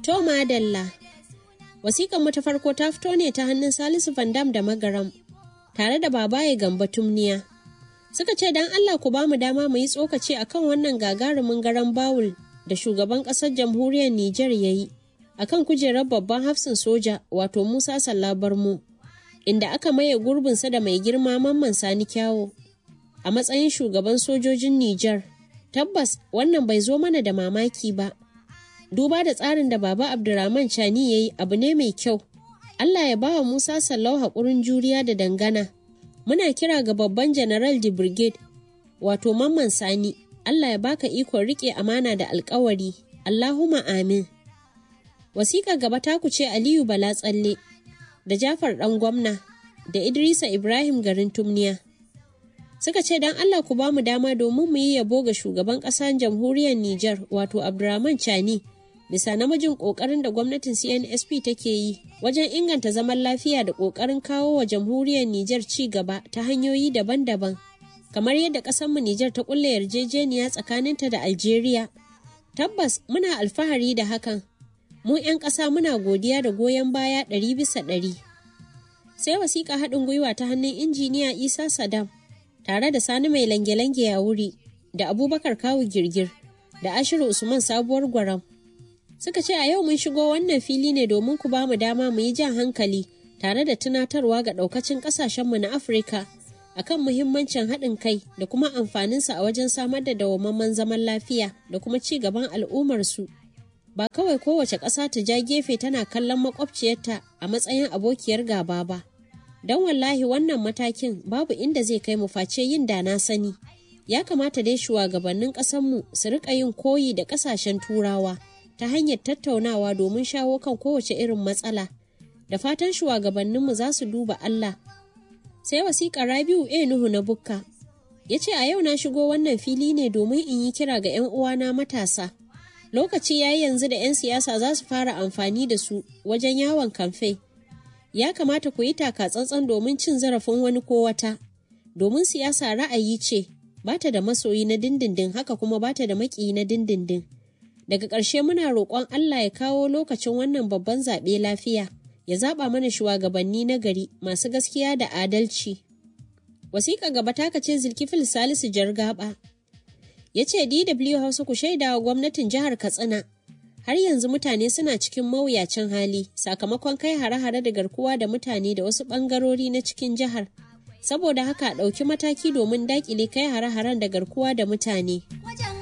To madalla. Wasiƙan mu ta farko ta fito ne ta hannun Salisu Vandam da Magaram, tare da babaye Gamba Tumniya. Suka ce don Allah ku ba mu dama mu yi tsokaci akan wannan gagarumin garan bawul da shugaban ƙasar jamhuriyar Nijar ya yi, akan kujerar babban hafsin soja wato Musa Sallabarmu, inda aka maye gurbinsa da mai girma Mamman Sani Kyawo a matsayin shugaban sojojin Nijar. Tabbas wannan bai zo mana da mamaki ba. duba da tsarin da baba abdurrahman chani ya yi abu ne mai kyau allah ya bawa musa sallau haƙurin juriya da dangana muna kira ga babban general de brigade wato mamman sani allah ya baka ikon riƙe amana da alkawari allahuma amin wasiƙa gaba taku ce aliyu bala tsalle da jafar ɗan gwamna da idrisa ibrahim garin tumniya suka ce don allah ku ba mu dama domin mu yi yabo ga shugaban ƙasar jamhuriyar niger wato abdurrahman chani bisa namijin kokarin da gwamnatin CNSP take yi wajen inganta zaman lafiya da kokarin kawo wa jamhuriyar Nijar ci gaba ta hanyoyi daban-daban kamar yadda ƙasarmu Nijar ta kulle yarjejeniya tsakaninta da Algeria. Tabbas muna alfahari da hakan. Mu 'yan ƙasa muna godiya da goyon baya ɗari bisa ɗari. Sai wasiƙa haɗin gwiwa ta hannun injiniya Isa Saddam tare da Sani mai lange-lange ya wuri da Abubakar Kawu Girgir da Ashiru Usman Sabuwar Gwaram suka ce a yau mun shigo wannan fili ne domin ku ba mu dama mu yi jan hankali tare da tunatarwa ga ɗaukacin ƙasashenmu na afirka akan muhimmancin haɗin kai da kuma amfaninsa a wajen samar da dawwammamen zaman lafiya da kuma ci gaban al'ummarsu ba kawai kowace ƙasa ta ja gefe tana kallon makwabciyarta a matsayin abokiyar gaba ba don wallahi wannan matakin babu inda zai kai mu face yin da na sani ya kamata dai shugabannin ƙasarmu su riƙa yin koyi da ƙasashen turawa ta hanyar tattaunawa domin shawo kan kowace irin matsala da fatan shugabanninmu za su duba Allah. Sai wasiƙa Rabiu A Nuhu na Bukka ya ce a yau na shigo wannan fili ne domin in yi kira ga 'yan uwana matasa. Lokaci ya yi yanzu da 'yan siyasa za su fara amfani da su wajen yawon kamfe. Ya kamata ku yi taka tsantsan domin cin zarafin wani ko wata. Domin siyasa ra'ayi ce, ba ta da masoyi na dindindin haka kuma ba ta da maƙiyi na dindindin. daga ƙarshe muna roƙon Allah ya kawo lokacin wannan babban zaɓe lafiya ya zaɓa mana shugabanni na gari masu gaskiya da adalci. Wasiƙa gaba ta ce Zulkifil Salisu Jargaba ya ce DW Hausa ku shaida wa gwamnatin jihar Katsina har yanzu mutane suna cikin mawuyacin hali sakamakon kai hare-hare da garkuwa da mutane da wasu ɓangarori na cikin jihar. Saboda haka ɗauki mataki domin daƙile kai hare-haren da garkuwa da mutane.